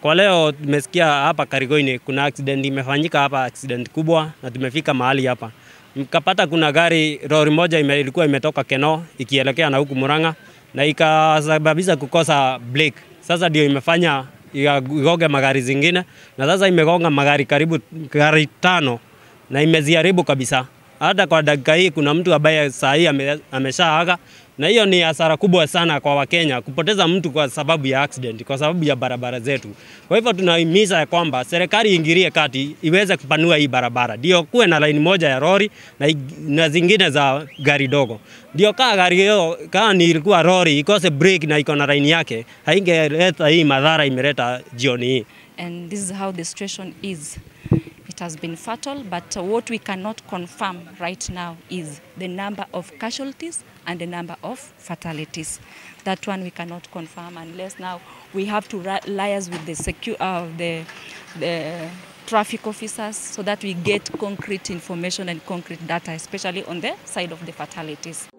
kwa leo tumesikia hapa Karigoini kuna accident imefanyika hapa, accident kubwa, na tumefika mahali hapa mkapata kuna gari lori moja ime, ilikuwa imetoka Keno ikielekea na huku Murang'a na ikasababisha kukosa brake. Sasa ndio imefanya igoge magari zingine, na sasa imegonga magari karibu gari tano na imeziharibu kabisa. Hata kwa dakika hii kuna mtu ambaye saa hii ame, ameshaaga, na hiyo ni hasara kubwa sana kwa Wakenya kupoteza mtu kwa sababu ya accident, kwa sababu ya barabara zetu. Kwa hivyo tunahimiza ya kwamba serikali iingilie kati iweze kupanua hii barabara, ndio kuwe na laini moja ya lori na, na zingine za gari dogo, ndio kaa gari hiyo kaa ni ilikuwa lori ikose brake na iko na laini yake, haingeleta hii madhara imeleta jioni hii. and this is how the situation is. It has been fatal, but uh, what we cannot confirm right now is the number of casualties and the number of fatalities. That one we cannot confirm unless now we have to ri- liaise with the secu- uh, the, the traffic officers so that we get concrete information and concrete data, especially on the side of the fatalities.